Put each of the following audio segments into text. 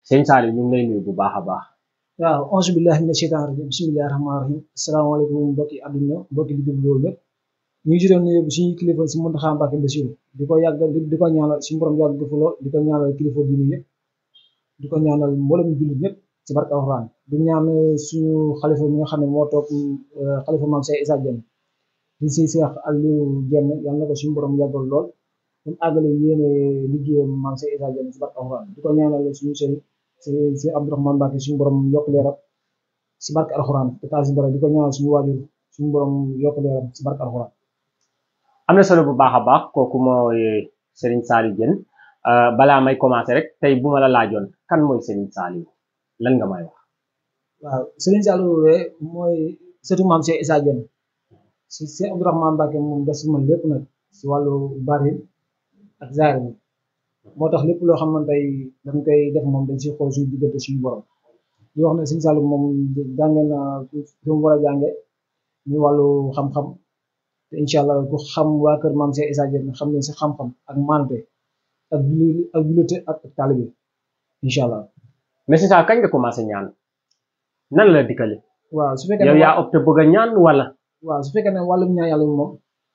sëñ Saliou ñu ngi lay nuyu bu baax a baax waaw auzu billahi mina sheytaani rajim bismillahi rahmaani rahim asalaamaaleykum mbokki àdduna mbokki di déglu loolu lépp ñu ngi ci doon nuyu suñu kilifa si Mountakha Mbacké Bassirou di ko yàgg di ko ñaanal suñu borom yàgg defu lool di ko ñaanal kilifa diine yëpp di ko ñaanal mboolem jullit ñëpp ci barke alxuraan di ñaan suñu xalifa mi nga xam ne moo toog xalifa maam Cheikh Issa Diène di si Cheikh Aliou Diène yàlla na ko suñu borom yàggal lool mu àggale yéene liggéeyam maam Cheikh Issa Diène ci barke alxuraan di ko ñaanal suñu sëriñ si si Abdourahmane Mbacké suñu borom yokk leeram si barke alxuraan te taal si dara di ko ñaanal suñu waajur suñu borom yokk leeram si barke alxuraan am na solo bu baax a baax kooku mooy Serigne Saliou Diène balaa may commencer rek tey bu ma la laajoon kan mooy Serigne Saliou lan nga may wax waaw Serigne Saliou de mooy sëtu maam Cheikh Issa Diène si si Abdourahmane Mbacké moom des si man lépp nag si wàllu bari ak zaar bi moo tax lépp loo xam ne tey dañ koy def moom dañ si xool suñu diggante suñu borom di wax ne Serigne Saliou moom jànge na fi mu war a jànge ñu wàllu xam-xam te incha allah ku xam waa kër maam Cheikh Issa Diène xam ne si xam-xam ak maante ak julli ak jullite ak taalibe incha allah. mais c'est ça kañ nga commencé ñaan nan la dikkale waaw su fekkee yow ne yaa opté bëgg a ñaan wala waaw su fekkee ne wàllum ñaan yàlla moom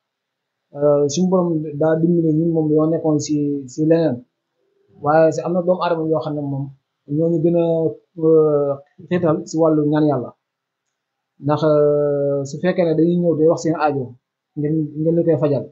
suñu borom daa dimbali ñun moom dañoo nekkoon si si leneen waaye si am na doomu aadama yoo xam ne moom ñooñu gën a xiital si wàllu ñaan yàlla ndax su fekkee ne dañuy ñëw day wax seen aajo ngeen ngeen li koy fajal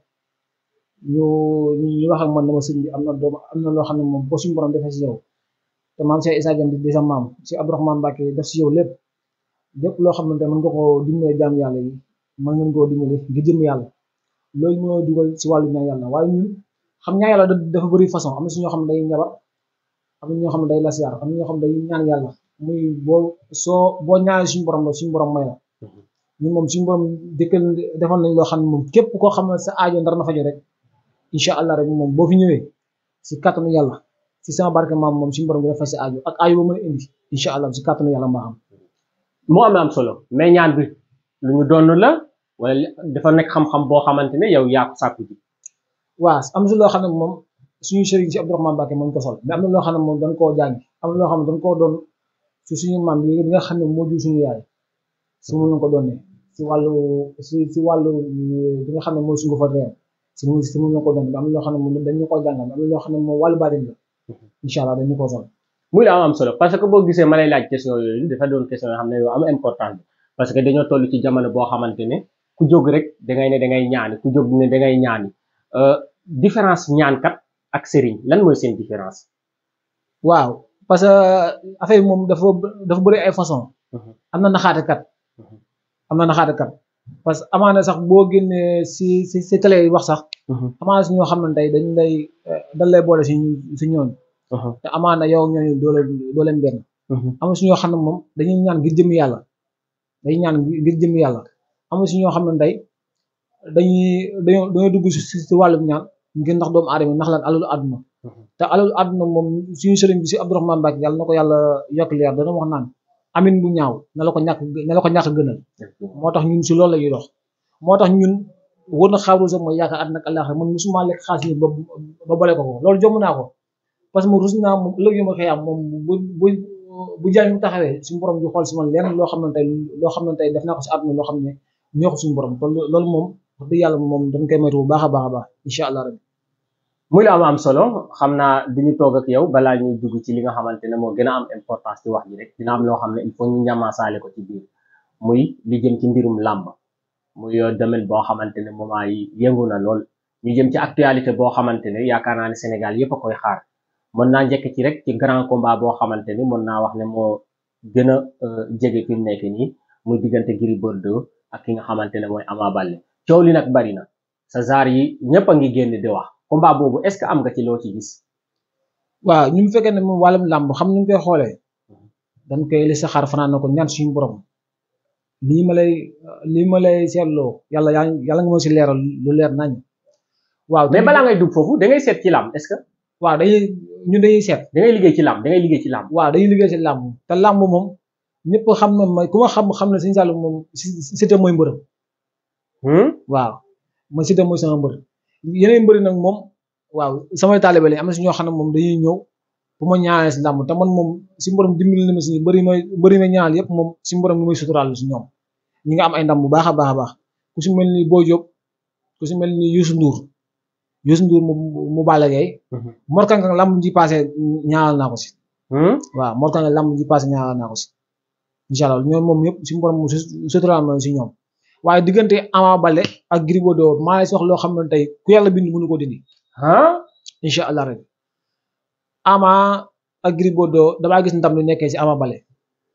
ñu ñu wax ak man dama sëñ bi am na doom am na loo xam ne moom boo suñu borom defee si yow te maam Cheikh Issa Diène di sa maam si Abdourahmane Mbacké def si yow lépp lépp loo xamante mën nga koo dimbale jaam yàlla yi mën ngeen koo dimbale ngir jëm yàlla loolu moo dugal si wàllu ñaan yàlla waaye ñun xam ñaan yàlla dafa bëri façon am na si ñoo xam ne day ñabar am na ñoo xam ne day lasiyaar am na ñoo xam ne day ñaan yàlla muy boo soo boo ñaanee suñu borom la suñu borom may la ñun moom suñu borom dëkkal defal nañ loo xam ne moom képp koo xam ne sa aajo ndar na fajo rek incha allah rek moom boo fi ñëwee si kàttanu yàlla si sama barke maam moom suñu borom dina fay sa aajo ak aajo ba mën a indi incha allah si kàttanu yàlla maa am moo am am solo mais ñaan bi lu ñu doon la wala dafa nekk xam-xam boo xamante ne yow yaa ko sàkku ji waaw am si loo xam ne moom suñu sëriñ si Abdourahmane Mbacké moo ñu ko sol mais am na loo xam ne moom dañ koo jàngi am na loo xam ne dañ koo doon si suñu maam bi nga xam ne moo jur suñu yaay si mu ñu ko doonee si wàllu si si wàllu bi nga xam ne mooy suñu fa réew si mu si mu ñu ko doon am na loo xam ne moom dañu ko jàngal am na loo xam ne moom wàllu baatin la incha allah dañu ko sol muy la am am solo parce que boo gisee ma lay laaj question yooyu dafa doon question yoo xam ne yow am importance parce que dañoo toll ci jamono boo xamante ne ku jóg rek dangay ne dangay ñaani ku jóg ne dangay ñaani différence ñaankat ak sëriñ lan mooy seen différence waaw parce que affaire yi moom dafa dafa bëri ay façon am na naxaatekat am na naxaatekat parce que amaana sax boo génnee si si si télé yi wax sax amaana si ñoo xam ne tey dañ lay dañ lay boole si si ñooñu te amaana yow ñooñu doo leen doo leen benn am na si ñoo xam ne moom dañuy ñaan ngir jëm yàlla dañuy ñaan ngir jëm yàlla am na si ñoo xam ne tey dañuy dañoo dañoo dugg si si wàllum ñaan ngir ndax doomu aadama ndax lan alalu àdduna te alalu àdduna moom suñu sëriñ bi si Abdourahmane Mbacké yàlla na ko yàlla yokk leer dana wax naan amin bu ñaaw na la ko ñàkk na la ko ñàkk gënal moo tax ñun si loolu la ñuy dox moo tax ñun wër na xaaru sax mooy yaakaar àdduna ak àllaaxira man musuma lekk xaalis yi ba ba bole ko ko loolu jomm naa ko parce que moom rus naa moom ëllëg yu ma xëyaam moom bu bu bu jaay mu taxawee suñu borom di xool si man lenn loo xam ne tey loo xam ne tey def naa ko si àdduna loo xam ne ñoo ko suñu borom loolu moom wax dëgg yàlla moom dañ koy moytu bu baax a baax a baax incha allah rabbi muy la am am solo xam naa duñu toog ak yow balaa ñuy dugg ci li nga xamante ne moo gën a am importance ci wax ji rek dina am loo xam ne il faut ñu ñamaasaale ko ci biir muy li jëm ci mbirum làmb muy domaine boo xamante ne moment yi yëngu na lool ñu jëm ci actualité boo xamante ne yaakaar naa ne Sénégal yëpp a koy xaar mën naa njëkk ci rek ci grand combat boo xamante ni mën naa wax ne moo gën a jege fi mu nekk nii muy diggante Gris Bordeaux ak ki nga xamante ne mooy Ama Baldé coow li nag bari na sa zaar yi ñëpp a ngi génn di wax combat boobu est-ce que am nga ci loo ci gis. waaw ñu mu fekkee ne moom wàllum làmb xam ni ñu koy xoolee dañ koy li sa xaar fanaan na ko ñaan suñu borom lii ma lay lii ma lay seetloo yàlla yaa yàlla nga ma si leeral lu leer nañ waaw mais balaa ngay dugg foofu da ngay seet ci làmb est-ce que. waaw dañuy ñun dañuy seet. da ngay liggéey ci làmb da ngay liggéey ci làmb. waaw dañuy liggéey ci làmb te làmb moom ñëpp xam na ma ku ma xam xam ne Serigne Saliou moom Siteu mooy mbërëm. waaw man Siteu mooy sama mbër yeneen mbëri nag moom waaw samay taalibe lañ am na si ñoo xam ne moom dañuy ñëw pour ma ñaanal si làmb te man moom si borom dimbali na ma si bëri ma bëri ma ñaanal yëpp moom si borom mi muy suturaal si ñoom ñi nga am ay ndam bu baax a baax a baax ku si mel ni Boy Diop ku si mel ni Youssou Ndour Youssou Ndour mu mu Balla Gaye Mor Kang Kang lamb ji passé ñaanal naa ko si waaw Mor Kang Kang lamb ji passé ñaanal naa ko si incha allah ñoom moom yëpp si borom suturaal ma si ñoom waaye diggante Ama Baldé ak Gris Bordeaux maa ngi wax loo xam ne tey ku yàlla bind mënu ko dindi incha allah rek Ama ak Gris Bordeaux damaa gis ndam lu nekkee si Ama Baldé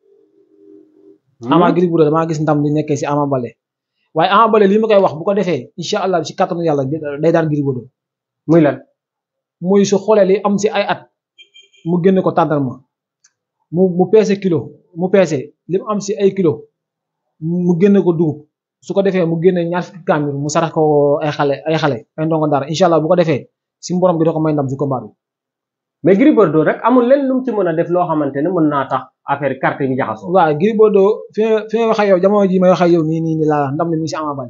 Ama Gris Bordeaux damaa gis ndam lu nekkee si Ama Baldé waaye Ama Baldé lii ma koy wax bu ko defee incha allah si kattanu yàlla day daan Gris Bordeaux muy lan muy su xoolee li am si ay at mu génne ko tàndarma mu mu peese kilo mu peese li mu am si ay kilo mu génne ko dugub su ko defee mu génne ñaar fukki kaamir mu sarax ko ay xale ay xale ay ndongo dara incha allah bu ko defee si mborom bi da ko may ndam si combat bi. mais Gris Bordeaux rek amul leen lu mu ci mën a def loo xamante ne mën naa tax affaire carte bi jaxasoo. waaw Gris Bordeaux fi fi may wax ak yow jamono ji may wax ak yow nii nii nii laa ndam li mu ngi si Ama Baldé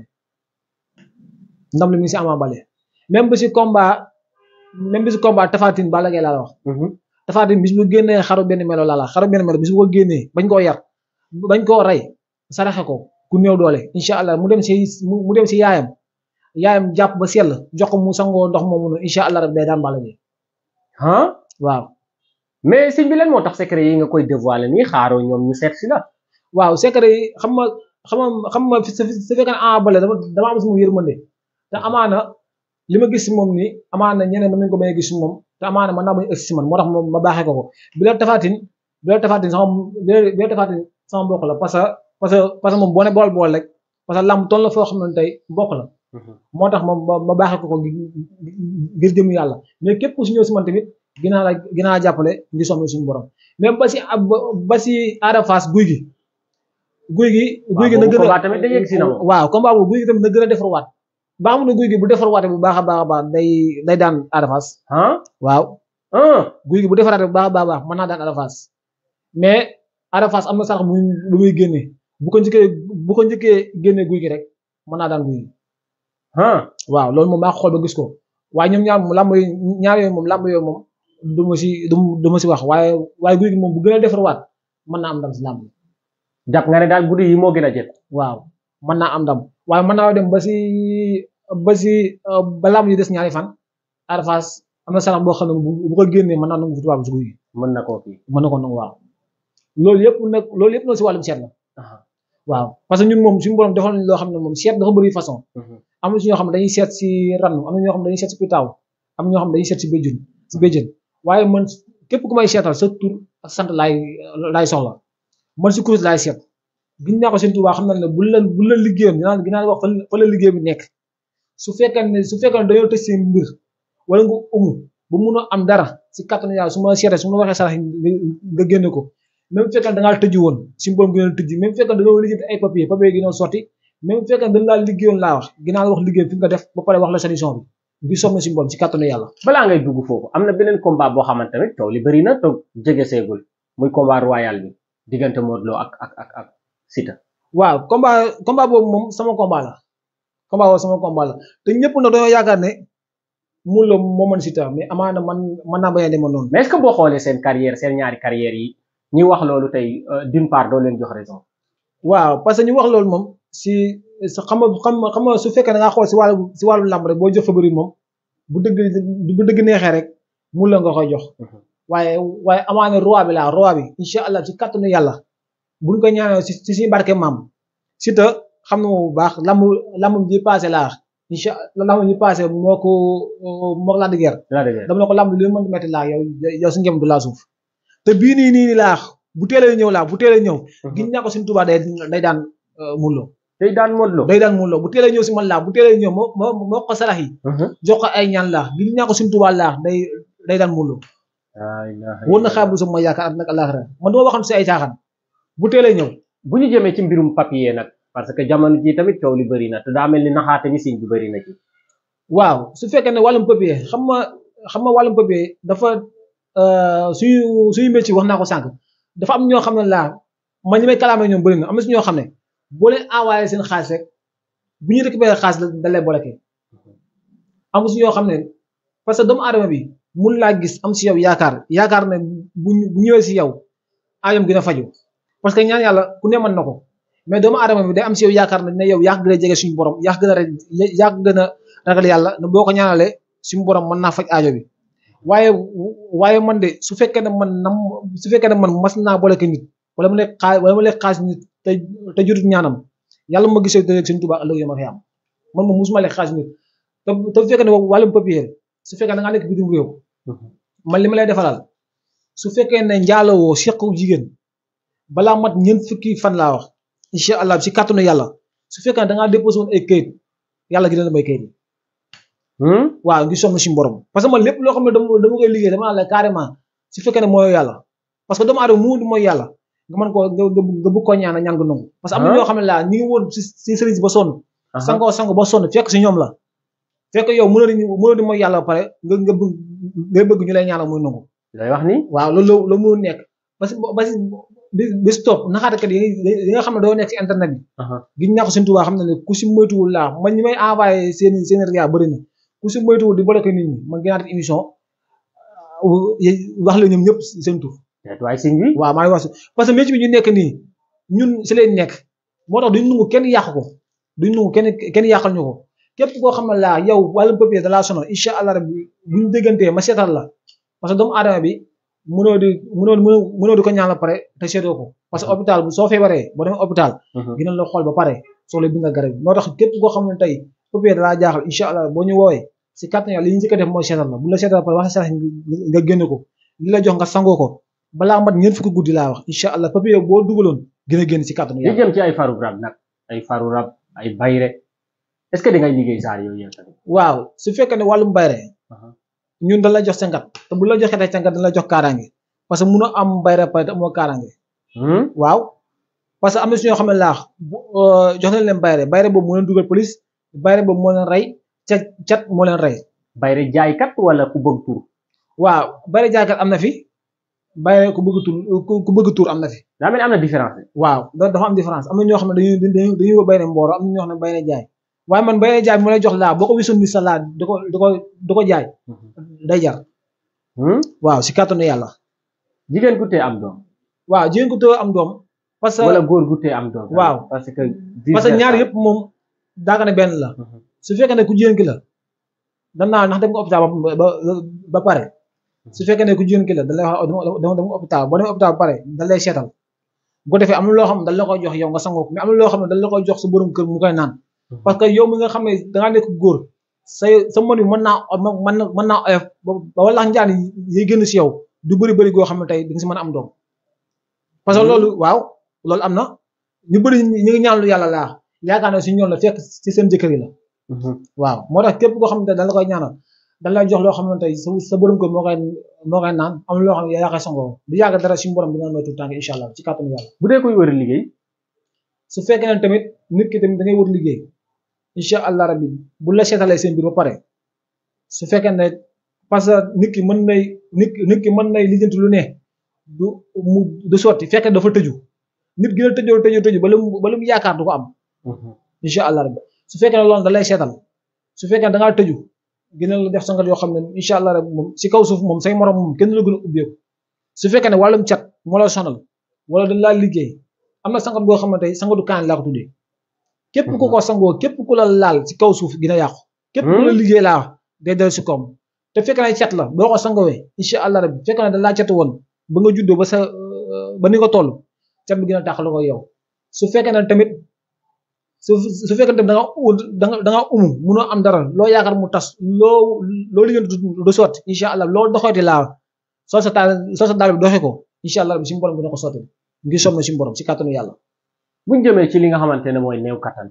ndam li mu ngi si Ama Baldé même bi si combat même bi si combat Tapha Tine Balla Gaye laa la wax. Tapha Tine bis bu génnee xaru benn melo laa la xaru benn melo bis bu ko génnee bañ koo yar bañ koo rey saraxe ko ku néew doole incha allah mu dem si mu dem si yaayam yaayam jàpp ba sell jox ko mu sangoo ndox moomu noonu incha allah rek day daan Balla Gaye ah waaw. mais sëñ bi lan moo tax secret yi nga koy dévoiler nii xaaroo ñoom ñu seet si la. waaw secret yi xam nga xam nga xam nga su fekkee ne Ama Baldé dama dama am sama yërmande te amaana li ma gis si moom nii amaana ñeneen mën nañu ko may gis si moom te amaana mën naa bañ a ëgg si man moo tax ma baaxee ko ko bi la Tapha Tine bi la Tapha Tine sama bi la Tapha Tine sama mbokk la parce que parce que parce que moom boo ne bool bool rek parce que lamb toll la foo xam ne tey mbokk la. moo tax ma ma baaxee ko ko ngir jëm yàlla mais képp ku si ñëw si man tamit ginnaaw la ginnaaw jàppale ngi somme suñu borom même ba si ba si Ada Fass guy gi. guy gi guy gi na gën a tamit day yegg si na moom. waaw combat boobu guy gi tamit na gën a defarwaat ba xam ne guy gi bu defarwaatee bu baax a baax a baax day day daan Ada Fass. ah waaw. ah guy gi bu defaraatee bu baax a baax a baax mën naa daan Ada Fass mais Ada Fass am na sarax muy bu muy génnee bu ko njëkkee bu ko njëkkee génnee guy gi rek mën naa daan guy gi. ah waaw loolu moom maa ko xool ba gis ko waaye ñoom ñaar lamb yi ñaar yooyu moom lamb yooyu moom du ma si du ma si wax waaye waaye guy gi moom bu gën a defarwaat mën naa am ndam si lamb yi. jàpp nga ne daal guddi yi moo gën a jël. waaw mën naa am ndam waaye mën naa dem ba si ba si ba lamb yi des ñaari fan Ada Fass am na sarax boo xam ne bu ko génnee mën naa nangu tubaab si guy gi. mën na koo kii. mën na ko nangu waaw loolu yëpp nag loolu yëpp noonu si wàllum seet la. waaw parce que ñun moom suñu borom defal nañu loo xam ne moom seet dafa bëri façon. am na si ñoo xam ne dañuy seet si rannu am na ñoo xam ne dañuy seet si pitaaw am na ñoo xam ne dañuy seet si béjjën si béjjën waaye man képp ku may seetal sa tur ak sant laay laay soxla man si kuréel laay seet gis naa ko seen Tuubaa xam na ne bu la bu la liggéeyam dinaa dinaa wax fa la liggéey bi nekk su fekkee ne su fekkee ne dañoo tëj seen mbir wala nga umu ba mun a am dara si kattanu yàlla su ma seetee su ma waxee sarax nga génne ko même fekkee da ngaa tëju woon si mboom gi doon tëj même fekkee da nga liggéey ay papier papier gi doon sotti même fekkee dañ laa liggéeyoon laa wax ginnaaw la wax liggéey fi nga def ba pare wax la solution bi bi somme si mboom si kattanu yàlla balaa ngay dugg foofu am na beneen combat boo xamante ne coow li bëri na te jege seegul muy combat royal bi diggante Modou Lo ak ak ak ak Siteu. waaw combat combat boobu moom sama combat la combat boobu sama combat la te ñëpp nag dañoo yaakaar ne Modou Lo moo mën Siteu mais amaana man mën naa bañ a demoon noonu. mais est-ce que boo xoolee seen carrière seen ñaari carrière yi ñi wax loolu tey d'une part doo leen jox raison. waaw parce que ñu wax loolu moom si xam nga xam nga su fekkee da ngaa xool si wàllu si wàllu lamb rek boo jox favori moom bu dëgg bu dëgg neexee rek Modou Lo nga koy jox. waaye waaye amaana roi bi laa roi bi incha allah ci kattanu yàlla buñ ko ñaanal si si suñu barke maam Siteu xam na bu baax lamb lamb ji passé laa incha allah lamb ji passé moo ko moo ko Lac de Guiers dama ne ko lamb li mën di metti laa yow yow si ngem du laa suuf te bii nii nii nii laa bu teelee ñëw laa bu teelee ñëw gis naa ko suñu Tuubaa day day daan Modou Lo day daan Modou Lo day daan Modou Lo bu teelee ñëw si man laa bu teelee ñëw moo moo moo ko sarax yi jox ko ay ñaan laa gis naa ko suñu Tuubaa laa day day daan Modou Lo wóor na xaar bu sama yaakaar ak nag àllaaxira man dama waxoon si ay caaxaan bu teelee ñëw bu ñu jëmee ci mbirum papier nag parce que jamono ji tamit coow li bëri na te daa mel ni naxaate ni siñ bi bëri na ci waaw su fekkee ne wàllum papier xam nga xam nga wàllum papier dafa suñu suñu métier wax naa ko sànq dafa am ñoo xam ne laa man ñi may kalaamee ñoom bëri na am na si ñoo xam ne boo leen envoyé seen xaalis rek bu ñu récupéré xaalis da lay bloqué am si ñoo xam ne parce que doomu aadama bi mun laa gis am si yow yaakaar yaakaar ne bu bu ñëwee si yow aayam gën a faju parce que ñaan yàlla ku ne mën na ko mais doomu aadama bi day am si yow yaakaar ne yow yaa gën a jege suñu borom yaa gën a yaa gën a ragal yàlla ne boo ko ñaanalee suñu borom mën naa faj aajo bi waaye waaye man de su fekkee ne man nam su fekkee ne man mas naa boole ko nit wala mu lekk xaas wala mu lekk xaas nit te te jotut ñaanam yàlla ma gisee te suñu tubaab ëllëg yow ma fi am man moom musuma lekk xaas nit te te su fekkee ne wàllum papier su fekkee da ngaa nekk bitim réew man li ma lay defalal su fekkee ne njaalowoo sequ jigéen balaa mat ñeent fukki fan laa wax incha allah si kàttanu yàlla su fekkee ne da ngaa déposé woon ay kayit yàlla gi dina may kayit yi waaw ngi sonn si borom parce que man lépp loo xam ne dama dama koy liggéey dama naan la carrément su fekkee ne mooy yàlla parce que doomu aadama mu mooy yàlla nga mën koo nga nga bëgg koo ñaan ñaan nga nangu parce que am na ñoo xam ne laa ñi ngi woon si si sëriñ si ba sonn sangoo sango ba sonn fekk si ñoom la fekk yow mënoo di mënoo di mooy yàlla ba pare nga nga bëgg nga bëgg ñu lay ñaanal muy nangu lay wax ni waaw loolu la la mënul nekk parce que parce que bis topp naxaatakat yi yi nga xam ne doo nekk si internet bi giñ naa ko seen tubaab xam ne ne ku si moytuwul laa man ñi may envoyé seen seen ria bëri na ku si moytuwul di bloqué nit ñi man gënaat émission wax la ñoom ñëpp seen tur waaye sëñ bi waaw maa ngi wax parce que métier bi ñu nekk nii ñun si leen nekk moo tax duñ nangu kenn yàq ko duñ nangu kenn kenn yàqal ñu ko képp koo xam ne laa yow wàllum papier da laa sonal incha allah rabbi buñ déggantee ma seetal la parce que doomu aadama bi mënoo di mënoo mënoo di ko ñaan la pare te seetoo ko parce que hôpital bu soo feebaree boo demee hôpital dina la xool ba pare soo la bindal garab bi moo tax képp koo xam ne tey papier da laa jaaxal incha allah boo ñu woowee si kàttan yàlla li ñu njëkk a def mooy seetal la bu la seetal pare wax sa nga génn ko li la jox nga sangoo ko balaa mat ñeent fukki guddi laa wax incha allah papier boo dugaloon gën a génn si kàttanu li jëm ci ay faru rab nag ay faru rab ay bayre est-ce que di ngay liggéey saar yooyu yéen tamit waaw su fekkee ne wàllum bayre ñun dañ la jox sangat te bu la joxee tey sangat dañ la jox kaaraange parce que munoo am bayre pare te amoo kaaraange waaw parce que am na si ñoo xam ne laax jox nañ leen bayre bayre boobu moo leen dugal police bayre boobu moo leen rey cat cat moo leen rey bayre jaaykat wala ku bëgg tur waaw bayre jaaykat am na fi bayre ku bëgg tur ku bëgg tur am na fi daa mel ni am na différence waaw dafa am différence am na ñoo xam ne dañuy dañuy dañuy wër bayre mbooro am na ñoo xam ne bayre jaay waaye man bayre jaay mu lay jox laa boo ko wisoon ni sa laa da ko da ko da ko jaay day jar waaw si kàttanu yàlla jigéen gu tee am doom waaw jigéen gu tee am doom parce que wala góor gu tee am doom waaw parce que parce que ñaar yëpp moom daaka ne benn la su fekkee ne ku jigéen ki la dan naa ndax dem nga hôpital ba ba pare su fekkee ne ku jigéen ki la da lay wax dama dem hôpital boo demee hôpital ba pare da lay seetal bu ko defee am na loo xam ne dañ la koy jox yow nga sangoo ko mais am na loo xam ne dañ la koy jox sa borom kër mu koy naan parce que yow mi nga xam ne dangaa nekk góor sa sa mën bi mën naa mën na mën naa oyof ba wala njaan yi génn si yow du bëri bëri goo xam ne tey di nga si mën a am doom parce que loolu waaw loolu am na ñu bëri ñu ngi ñaanlu yàlla laa yaakaar ne si ñoom la fekk si seen jëkkër yi la waaw moo tax képp koo xam ne dañ la koy ñaanal dañ lay jox loo xam ne tey sa sa borom kër moo koy moo koy naan am loo xam ne yaa koy sangoo du yàgg dara suñu borom dina may tuut tànk incha allah ci kàttanu yàlla bu dee koy wër liggéey su fekkee ne tamit nit ki tamit da ngay wër liggéey incha allah rabbi bu la seetalee seen biir ba pare su fekkee ne parce que nit ki mën nay nit nit ki mën nay lijjanti lu ne du mu du sotti fekkee dafa tëju nit gi la tëjoo tëjoo tëju ba lu mu ba lu mu yaakaar du ko am incha allah rabbi su fekkee ne loolu da lay seetal su fekkee da ngaa tëju gën la def sangat yoo xam ne incha allah rabbi moom si kaw suuf moom say morom moom kenn la gën a ubbeeku su fekkee ne wàllum cat moo la sonal wala dañ laa liggéey am na sangat boo xam ne tey sangatu kaan laa ko tuddee képp ku ko sangoo képp ku la laal si kaw suuf gën a yàqu képp ku la liggéey laa day del si koom te fekk ne cat la boo ko sangowee incha allah rabbi fekk ne da laa cat woon ba nga juddoo ba sa ba ni nga toll cat bi gën a taxal ko yow su fekkee ne tamit su su fekkee ne tamit da nga da nga da nga umu munoo am dara loo yaakaar mu tas loo loo liggéey du sotti incha allah loo doxeeti laa soo sa taal soo sa daal bi doxee ko incha allah rabbi si borom dina ko sotti ngir som na si borom si kàttanu yàlla buñ jëmee ci li nga xamante ne mooy néew kattan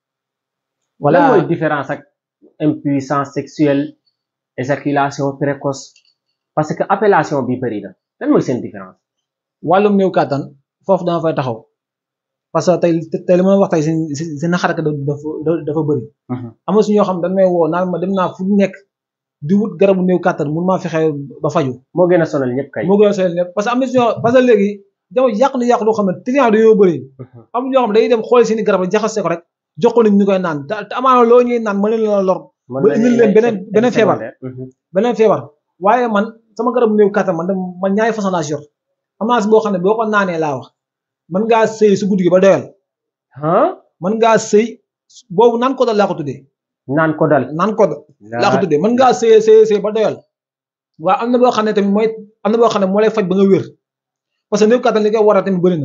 voilà lan mooy différence ak impuissance sexuelle éjaculation précoce parce que appellation bi bëri na lan mooy seen différence wàllum néew kàttan foofu dama fay taxaw parce que tey tey li ma wax tey si si naxaraka dafa dafa bëri am na su ñoo xam dañ may woo naan ma dem naa fu nekk di wut garabu néew kàttan mun maa fexe ba faju moo gën a sonal ñëpp kay moo gën a sonal ñëpp parce que am na su ñoo parce que léegi jamono yàq na yàq loo xam ne client dañoo bëri am ñoo xam ne dañuy dem xool seeni garab jaxase ko rek jox ko nit ñu koy naan te amaana loo ñuy naan mën leen la lor ba indil leen beneen beneen feebar beneen feebar waaye man sama garab néew kattan man dem man ñaari façon laa si yor am naa si boo xam ne boo ko naanee laa wax mën ngaa sëy su guddi gi ba doyal ah mën ngaa sëy boobu naan ko dal laa ko tuddee naan ko dal naan ko laa ko tuddee mën ngaa sëy sëy sëy ba doyal waaw am na boo xam ne tamit mooy am na boo xam ne moo lay faj ba nga wér parce que néew kattan li koy waral tamit bëri na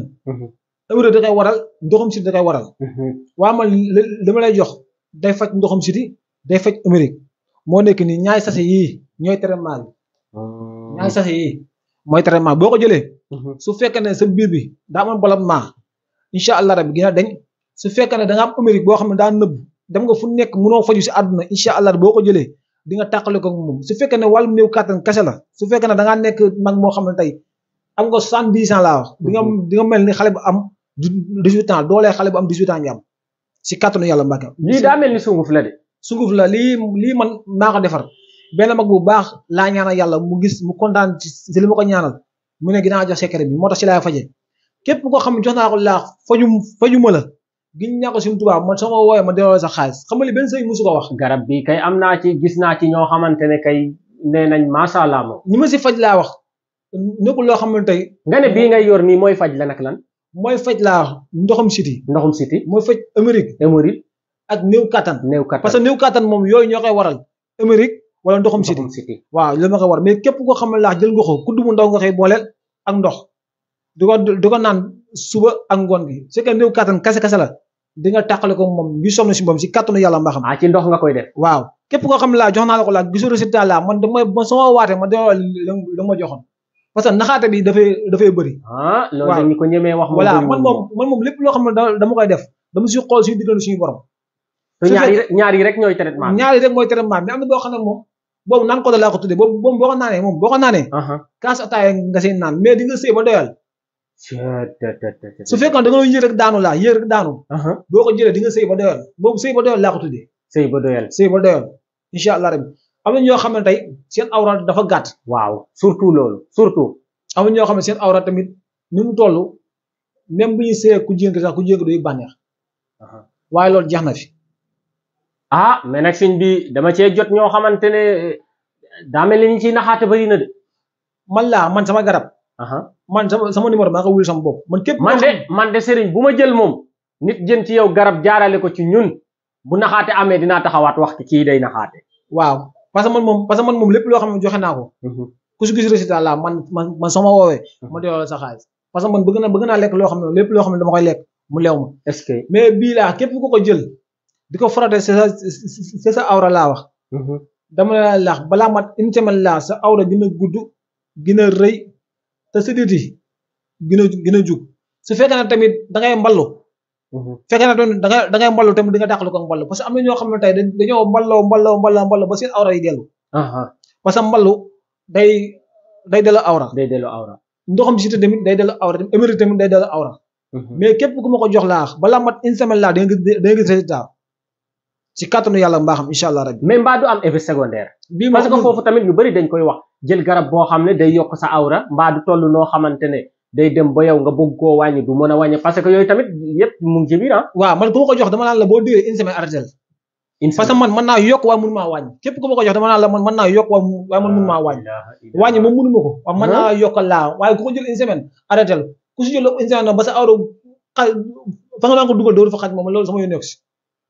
wér da koy waral ndoxum siti da koy waral waa man li li ma lay jox day faj ndoxum siti day faj Amérique moo nekk nii ñaari sase yii ñooy traitement bi ñaari sase yii mooy traitement boo ko jëlee su fekkee ne sa biir bi daa amoon ballonnement incha allah rabbi gina dañ su fekkee ne da nga am Amérique boo xam ne daa nëbb dem nga fu nekk mënoo faju si àdduna incha allah boo ko jëlee di nga tàqale ko moom su fekkee ne wàllum néew kàttan kese la su fekkee ne da ngaa nekk mag moo xam ne tey am nga soixante-dix ans laa wax di nga di nga mel ni xale bu am dix-huit ans doolee xale bu am dix-huit ans ñam si kàttanu yàlla mbàkke lii daa mel ni sunguf la de sunguf la lii lii man maa ko defar benn mag bu baax laa ñaanal yàlla mu gis mu kontaan si li ma ko ñaanal mu ne dinaa jox secret bi moo tax si laay faje képp koo xam ne jox naa ko laax faju faju ma la giñ ñaa ko suñu tubaab man sama wooyee ma delloo sa xaalis xam nga li benn sëy musu ko wax garab bi kay am naa ci gis naa ci ñoo xamante ne kay nee nañ macha allah moom ñi ma si faj laa wax nekkul loo xam ne tey nga ne bii ngay yor nii mooy faj la nag lan mooy faj laa wax ndoxam siti ndoxum siti mooy faj Amérique hémorroïde ak néew kattan néew kattan parce que néew kattan moom yooyu ñoo koy waral Amérique wala ndoxam siti ndoxum siti waaw li ma koy war mais képp koo xam ne laax jël nga ko kudd mu ndaw nga koy booleel ak ndox di ko di ko naan suba ak ngoon gi su fekkee néew kattan kase kase la di nga tàqale ko moom ngi sonn si moom si kattanu yàlla mbaa xam ah ci ndox nga koy def waaw képp koo xam ne laa jox naa la ko laa gisu résultat laa man damay man sama waatee ma delloo la ma joxoon parce que naxaate bi dafay dafay bëri ah loolu waaw. dañu ko ñemee wax voilà bëriwul man moom man moom lépp loo xam ne da- dama koy def dama si xool suñu diggante suñu borom te ñaar yi rek ñaar yi rek ñooy traitement bi ñaari rek mooy traitement mais am na boo xam ne moom boobu naan ko da laa ko tuddee boobu boobu boo ko naanee moom boo ko naanee aha kaas ataaya nga seen naan mais di nga sëy ba doyal su fekkoon da nga doon yéeg rek daanu laa yéeg rek daanu aha boo ko jëlee di nga sëy ba doyal boobu sëy ba doyal laa ko tuddee sëy ba doyal sëy ba doyal incha allah rabbi am na ñoo xam ne tey seen awra dafa gàtt waaw surtout loolu surtout am na ñoo xam ne seen awra tamit ni mu toll même bu ñuy sëyee ku jigéen ki sax ku jigéen ki duy bànneex aha waaye loolu jeex na fi ah mais nag sëñ bi dama cee jot ñoo xamante ne daa mel ni ñu ciy naxaate bëri na de man laa man sama garab aha man sama sama numéro maa ko wul sama bopp man képp man de man de sëriñ bu ma jël moom nit jën ci yow garab jaarale ko ci ñun bu naxaate amee dinaa taxawaat wax ci kii day naxaate waaw parce que man moom parce que man moom lépp loo xam ne joxe naa ko ku si gis résultat la man man man sama woowee ma delloo la sa xaalis parce que man bëgg na bëgg naa lekk loo xam ne lépp loo xam ne dama koy lekk mu leew ma est-ce que mais bii laa képp ku ko jël di ko frotter c'est sa c'est sa awra laa wax dama la laax balaa mat une semaine laa sa awra gën a gudd gën a rëy te sa dit yi gën a gën a jug su fekkee ne tamit da ngay mballu fekkee ne tamit da ngay da ngay mballu tamit di nga dàqalu ko ak mballu parce que am na ñoo xam ne tey dañ- dañoo mballoo mballoo mballoo mballoo ba seen awra yi dellu aha parce que mballu day day dellu awra day delloo awra ndoxam si tamit day dellu awra tamit émérite tamit day dellu awra mais képp ku ma ko jox laax balaa mat une semaine laa da nga gis da nga gis résultat si kàttanu yàlla mbaaxam incha allah rabbi mais mbaa du am effet secondaire bii parce que moom foofu tamit ñu bëri dañ koy wax jël garab boo xam ne day yokk sa awra mbaa du toll noo xamante ne day dem ba yow nga bëgg koo wàññi du mën a wàññi parce que yooyu tamit yépp mu ngi ci biir ah waaw man ku ma ko jox dama naan la boo diwee une semaine arrêté parce que man mën naa yokk waaye mënu maa wàññi képp ku ma ko jox dama naan la man mën naa yokk waaye mu- waaye man mënu maa wàññi wàññi moom mënu ma ko waaye mën naa yokkal laa waaye ku ko jël une semaine arrêté ku si jël une semaine nag ba sa awra xa fa nga daan ko dugal dooru fa xaj moom loolu sama yónneeku si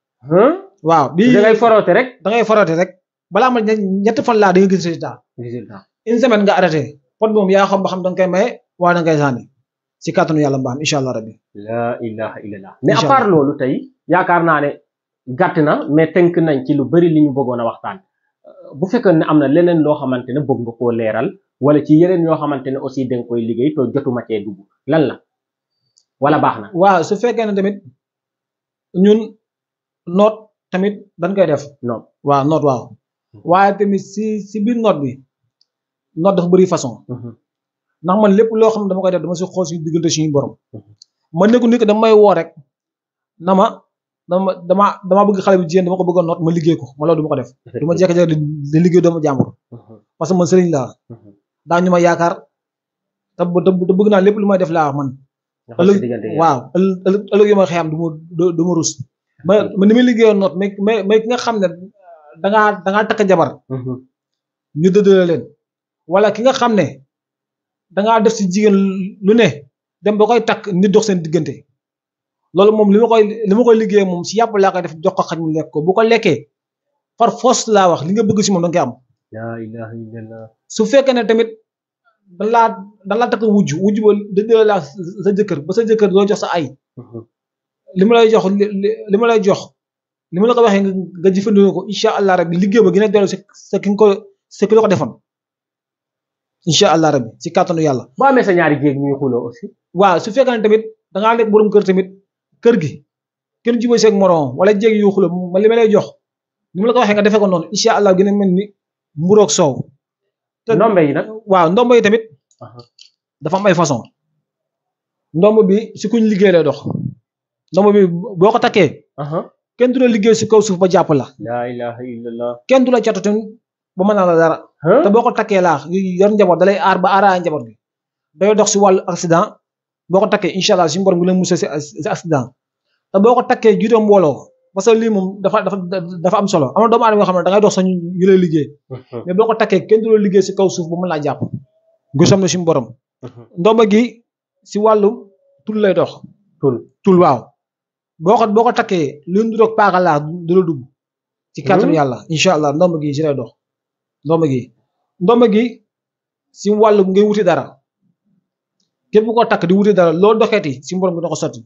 waaw bii da ngay foroote rek da ngay forote rek balaa ma ñe- ñetti fan laa da nga gis résultat résultat une semaine nga arrêté pot moom yaa xam ba xam da nga koy maye waa da nga koy sànni si kàttanu yàlla mbaam incha allah rabbi la ilaha illallah mais à Inch'Allah. part loolu tey yaakaar naa ne gàtt na mais tënk nañ ci lu bëri li ñu bëggoon a waxtaan Euh, bu fekkoon ne am na leneen loo xamante ne bëgg nga koo leeral wala ci yeneen yoo xamante ne aussi da nga koy liggéey te jotuma cee dugg lan la wala baax na waaw su fekkee ne tamit ñun noot tamit dañ koy def non waaw noot waaw waaye tamit si si biir noot bi noot dafa bëri façon ndax man lépp loo xam ne dama koy def dama si xool suñu diggante suñu borom man nekku nit ki dama may woo rek na ma dama dama dama bëgg xale bi jigéen dama ko bëgg a noot ma liggéey ko ma loolu du ma ko def du ma jékki-jékki di di liggéey doomu jàmbur parce que man sëriñ laa daa ñu ma yaakaar te bu- te bu- te bëgg naa lépp lu may def laa man ëllëg waaw ëllëg ëllëg ëllëg yu ma xëyam du ma du du ma rus ma ma ni may liggéeyoon noot mais mais mais ki nga xam ne da ngaa da ngaa takk jabar ñu dëddale leen wala ki nga xam ne dangaa def si jigéen lu ne dem ba koy takk nit dox seen diggante loolu moom li ma koy li ma koy liggéey moom si yàpp laa koy def jox ko xaj mu lekk ko bu ko lekkee par force laa wax li nga bëgg si moom da nga koy am la ilaha illallah su fekkee ne tamit da laa da laa takk wujj wujj ba dëgg laa sa jëkkër ba sa jëkkër doo jox sa ay li ma lay jox li ma lay jox li ma la ko waxee nga jëfandikoo ko incha allah rabbi liggéey ba gën a dellu sa ki nga ko sa ki la ko defoon incha allah rabbi si kàttanu yàlla. boo amee sa ñaari jéeg ñuy xuloo aussi. waaw su fekkee ne tamit da ngaa nekk borom kër tamit kër gi kenn jubóo seeg morom wala jéeg yu xuloo ma li ma lay jox ni ma la ko waxee nga defee ko noonu incha allah gën a mel ni mburoog soow. te ndombe yi nag. waaw ndombo yi tamit. dafa am ay façon ndomb bi si kuñ liggéey lay dox ndomb bi boo ko takkee. kenn du la liggéey si kaw suuf ba jàpp la. la ilaha illallah. kenn du la catu tamit ba mën naa la dara. te boo ko takkee laax yor njaboot da lay aar ba aaraay njaboot gi. day dox si wàllu accident boo ko takkee incha allah si mborom bi la musal si si accident te boo ko takkee jiite mbooloo parce que lii moom dafa dafa dafa am solo am na doomu aadama yoo xam ne da ngay dox sax ñu lay liggéey. mais boo ko takkee kenn du la liggéey si kaw suuf ba mën laa jàpp. gusam na si mborom. ndomba gi si wàllum tul lay dox. tul tul waaw. boo ko boo ko takkee lu ñu doog paaka laa du la dugg. ci kàttanu yàlla incha allah ndomba gi si lay dox. ndomba gi ndomba gi si wàllum ngay wuti dara képp koo takk di wuti dara loo doxeeti si mborom bi na ko sotti.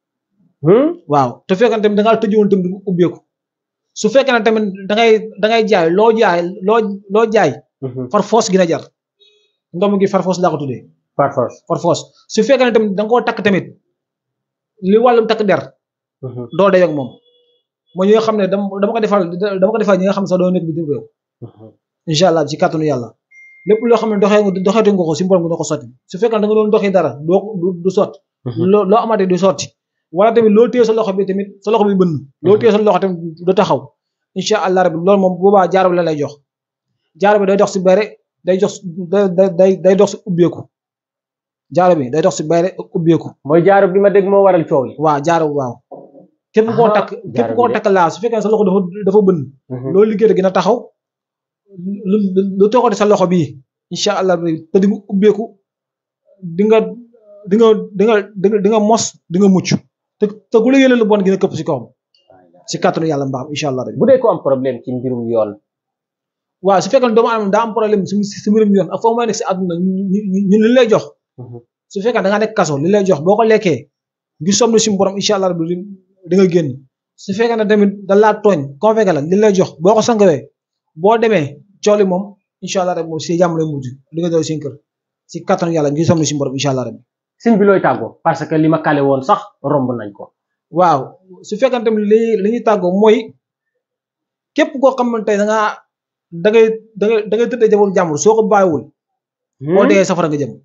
waaw te fekkee ne tamit da ngaa tëjoon tamit du ubbeeku su fekkee ne tamit da ngay da ngay jaay loo jaay loo loo jaay. far force gina jar. ndomb gi far force laa ko tuddee. par force par force su fekkee ne tamit da nga koo takk tamit li wàllum takk der. doo dee ak moom. mooy ñi nga xam ne dama dama ko defal dama ko defal ñi nga xam ne sax doo nekk bitim réew. incha allah ci kàttanu yàlla. lépp loo xam ne doxee nga doxeetu nga ko si mborom gi doo ko sotti su fekkee ne da nga doon doxee dara doo du sotti. loo loo amatee du sotti. wala tamit loo téye sa loxo bi tamit sa loxo bi bënn. loo téye sa loxo tamit du taxaw. incha allah rabbi loolu moom boobaa jaaro bi la lay jox. jaaro bi day dox si bare day jox day day day dox si ubbeeku. jaaro bi day dox si bare ubbeeku. mooy jaaro bi ma dégg moo waral coow yi. waaw jaaro waaw. képp koo takk képp koo takk laa su fekkee sa loxo dafa dafa bënn. loolu liggéey gën a taxaw. lu lu toogati sa loxo bii. incha allah te di nga ubbeeku di nga di nga di nga di nga mos di nga mucc. te te ku la yéene lu bon gën a këpp si kawam. si kàttanu yàlla mbaam incha allah. bu dee ko am problème ci mbirum yoon. waaw su fekkee doomu aadama daa am problème si si mbirum yoon ak foo may nekk si àdduna ñun li lay jox. su fekkee da ngaa nekk kaso li lay jox boo ko lekkee ngir somn si borom incha allah di nga génn. su fekkee ne tamit da laa tooñ convaincre la li lay jox boo ko sangawee boo demee cooli moom incha allah rek moom si jàmm lay mujj di nga doon seen kër si kattanu yàlla ngir somn si borom incha allah rek. sëñ bi looy tàggoo parce que li ma kale woon sax romb nañ ko. waaw su fekkee tamit li li ñuy tàggoo mooy képp koo xam ne tey da ngaa da ngay da ngay da ngay tëddee jamono jàmbur soo ko bàyyiwul. boo dee safara nga jëm.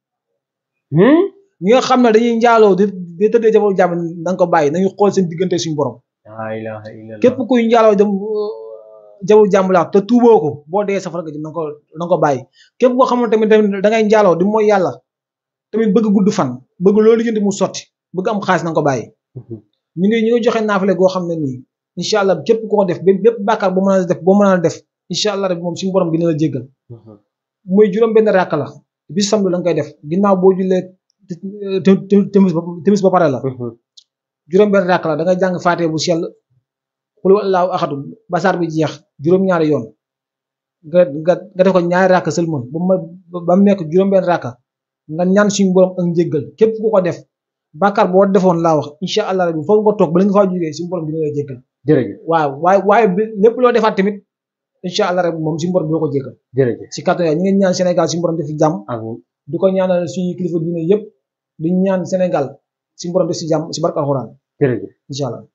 ñi nga xam ne dañuy njaaloo di di tëddee jamono jàmbur na nga ko bàyyi nañu xool seen diggante suñu borom. képp kuy njaaloo dem jamono jàmbur laa te tuuboo ko boo dee safara nga jëm na nga ko na nga ko bàyyi. képp koo xam ne tamit da ngay njaaloo di mooy yàlla tamit bëgg gudd fan bëgg loolu lijjanti mu sotti bëgg am xaalis na nga ko bàyyi. ñu ngi ñu ngi joxe naafale goo xam ne nii incha allah képp koo ko def bépp bàkkaar boo mën a def boo mën a def incha allah rek moom suñu borom dina la jéggal muy juróom benn ràkk la bis samedi la nga koy def ginnaaw boo jullee timis timis ba pare la juróom benn ràkk la da ngay jàng faatee bu sell xul wallaahu axadu basaar bi jeex juróom-ñaari yoon nga nga nga def ko ñaari ràkk sëlmon ba mu ba mu nekk juróom benn ràkk nga ñaan suñu borom ak njéggal képp ku ko def bàkkaar boo defoon laa wax incha allah rabbi foofu nga toog bala nga faa jógee suñu borom dina la jéggal jërëjëf waaw waaye waaye lépp loo defaat tamit incha allah rabbi moom suñu borom dina ko jéggal jërëjëf si kàttan ñu ngi ñaan Sénégal suñu borom def si jàmm amiin di ko ñaanal suñu kilifa diine yëpp di ñaan Sénégal suñu borom def si jàmm si barka alxuraan jërëjëf incha allah